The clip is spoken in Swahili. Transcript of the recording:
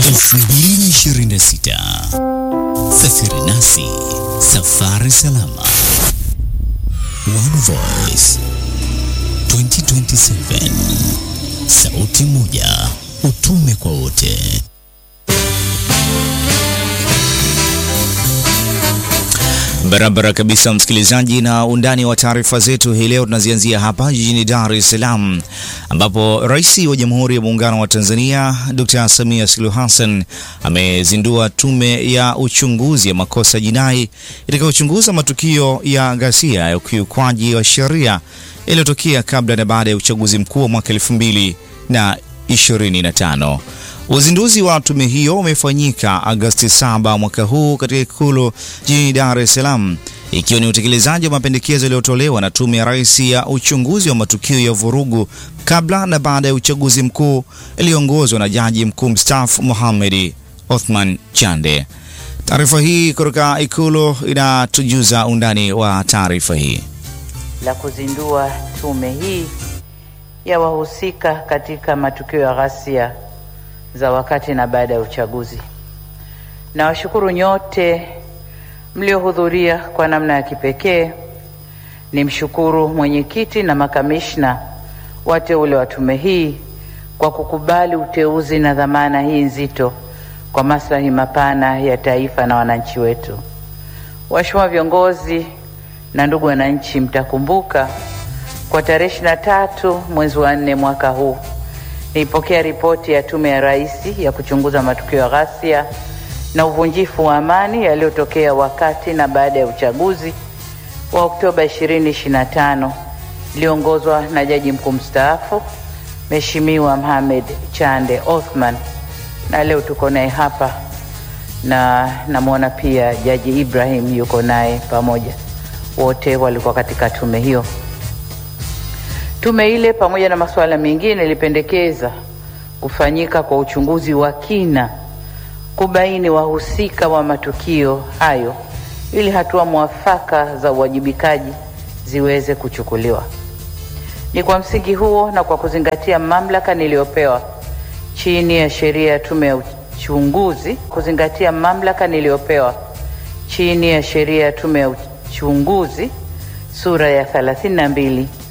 2026. Safiri nasi, safari salama. One Voice 2027, sauti moja, utume kwa wote. Barabara kabisa, msikilizaji, na undani wa taarifa zetu hii leo tunazianzia hapa jijini Dar es Salaam, ambapo Rais wa Jamhuri ya Muungano wa Tanzania Dr. Samia Suluhu Hassan amezindua tume ya uchunguzi ya makosa jinai itakayochunguza matukio ya ghasia ya ukiukwaji wa sheria yaliyotokea kabla na baada ya uchaguzi mkuu wa mwaka elfu mbili na ishirini na tano. Uzinduzi wa tume hiyo umefanyika Agosti 7 mwaka huu katika Ikulu jijini Dar es Salaam, ikiwa ni utekelezaji wa mapendekezo yaliyotolewa na Tume ya Rais ya uchunguzi wa matukio ya vurugu kabla na baada ya uchaguzi mkuu iliyoongozwa na Jaji Mkuu mstaafu Mohamed Othman Chande. Taarifa hii kutoka Ikulu inatujuza undani wa taarifa hii. la kuzindua tume hii ya wahusika katika matukio ya ghasia za wakati na baada ya uchaguzi. Nawashukuru nyote mliohudhuria kwa namna ya kipekee. Nimshukuru mwenyekiti na makamishna wateule wa tume hii kwa kukubali uteuzi na dhamana hii nzito kwa maslahi mapana ya taifa na wananchi wetu. Waheshimiwa viongozi na ndugu wananchi, mtakumbuka kwa tarehe ishirini na tatu mwezi wa nne mwaka huu nilipokea ripoti ya Tume ya Rais ya kuchunguza matukio ya ghasia na uvunjifu wa amani yaliyotokea wakati na baada ya uchaguzi wa Oktoba 2025 iliyoongozwa na Jaji Mkuu mstaafu Mheshimiwa Mohamed Chande Othman, na leo tuko naye hapa na namwona pia Jaji Ibrahim yuko naye pamoja, wote walikuwa katika tume hiyo. Tume ile pamoja na masuala mengine ilipendekeza kufanyika kwa uchunguzi wa kina kubaini wahusika wa matukio hayo ili hatua mwafaka za uwajibikaji ziweze kuchukuliwa. Ni kwa msingi huo na kwa kuzingatia mamlaka niliyopewa chini ya sheria ya tume ya uchunguzi, kuzingatia mamlaka niliyopewa chini ya sheria ya tume ya uchunguzi sura ya 32